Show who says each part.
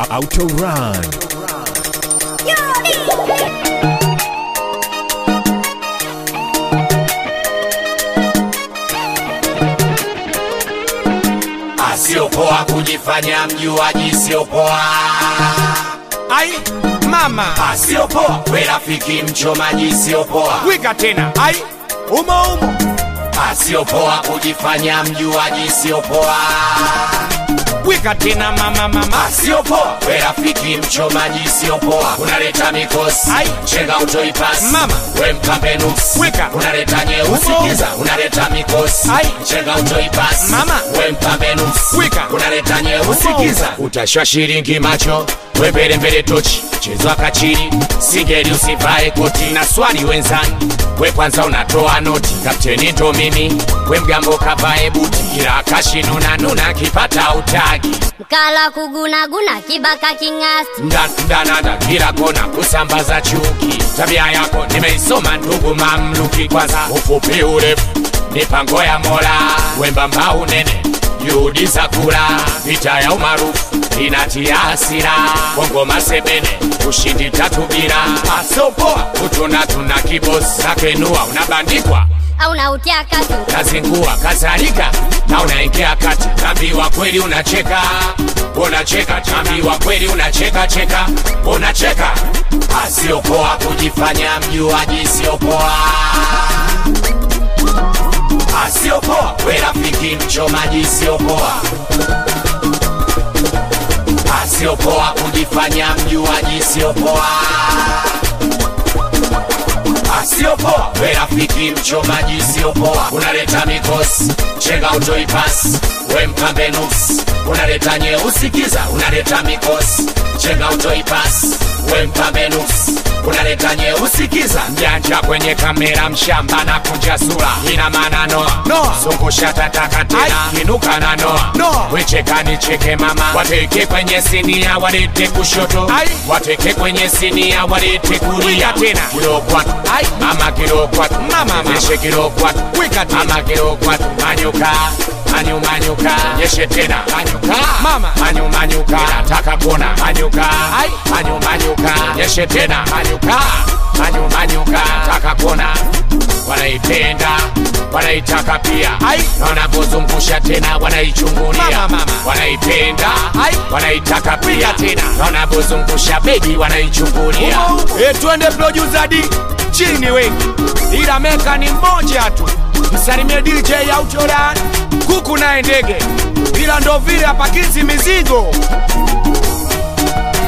Speaker 1: Autorun.
Speaker 2: Asiopoa kujifanya mjuaji, siopoa.
Speaker 3: ai mama
Speaker 2: Asiopoa we rafiki mchomaji, siopoa.
Speaker 3: wika tena ai umo umo
Speaker 2: Asiopoa kujifanya mjuaji, siopoa.
Speaker 3: wika tena mama mama
Speaker 2: Asiopoa we rafiki mchomaji, siopoa. Unaleta mikosi
Speaker 3: Ai.
Speaker 2: chenga utoipasi
Speaker 3: Mama.
Speaker 2: we mkambe nusu
Speaker 3: Weka.
Speaker 2: unaleta nyeusi
Speaker 3: Umo.
Speaker 2: kiza unaleta mikosi
Speaker 3: Ai.
Speaker 2: chenga utoipasi
Speaker 3: Mama.
Speaker 2: we mkambe nusu
Speaker 3: Weka.
Speaker 2: unaleta nyeusi
Speaker 3: Umo.
Speaker 2: kiza utashwa shilingi macho we mbele mbele tochi chezwa kachiri singeli usivae koti na swali wenzani we kwanza unatoa noti kapteni ndo mimi we mgambo kavae buti kila kashinuna nuna kipata utagi
Speaker 4: mkala kugunaguna kibaka king'asti
Speaker 2: Nda- ndanada kila kona kusambaza chuki tabia yako nimeisoma ndugu mamluki kwanza ufupi urefu mipango ya mola wembamba unene juhudi za kula vita ya umaarufu inatia hasira bongo masebene ushindi tatu bila asopoa utuna tuna kibosi nakenua unabandikwa
Speaker 4: au nautia katu
Speaker 2: nazingua kadhalika na unaingia kati tambiwa kweli unacheka unacheka tambiwa kweli unacheka cheka unacheka asiopoa kujifanya mjuaji siopoa asiopoa we rafiki mchomaji siopoa asiopoa kujifanya mjuaji siopoa asiopoa we rafiki mchomaji siopoa unaleta mikosi chenga utoipasi we mpambe nuksi unaleta nyeusi kiza unaleta mikosi chenga utoipasi we mpambe nuksi unaleta nyeusi kiza mjanja kwenye kamera mshamba na kunja sura ina maana noa
Speaker 3: Noa.
Speaker 2: zungusha tataka tena
Speaker 3: Ai.
Speaker 2: kinuka na noa
Speaker 3: Noa.
Speaker 2: wecheka nicheke mama wateke kwenye sinia walete kushoto
Speaker 3: Ai.
Speaker 2: wateke kwenye sinia walete kulia
Speaker 3: Wika tena.
Speaker 2: kilo kwatu
Speaker 3: Ai.
Speaker 2: mama kilo kwatu
Speaker 3: Mama, mama.
Speaker 2: Nyeshe kilo kwatu
Speaker 3: Wika tena.
Speaker 2: mama kilo kwatu manyuka manyu manyuka nyeshe tena manyuka
Speaker 3: Mama.
Speaker 2: manyu manyuka nataka kuona manyuka
Speaker 3: Ai.
Speaker 2: manyu manyuka nyeshe tena manyuka manyu manyuka nataka kuona wanaipenda wanaitaka pia
Speaker 3: Ai.
Speaker 2: na wanapozungusha tena wanaichungulia
Speaker 3: Mama, mama.
Speaker 2: wanaipenda
Speaker 3: Ai.
Speaker 2: wanaitaka pia tena na wanapozungusha bebi wanaichungulia
Speaker 3: e, twende producer D chini wengi ila meka ni mmoja tu msalimie DJ Autoran kuku naye ndege ila ndo vile apakizi mizigo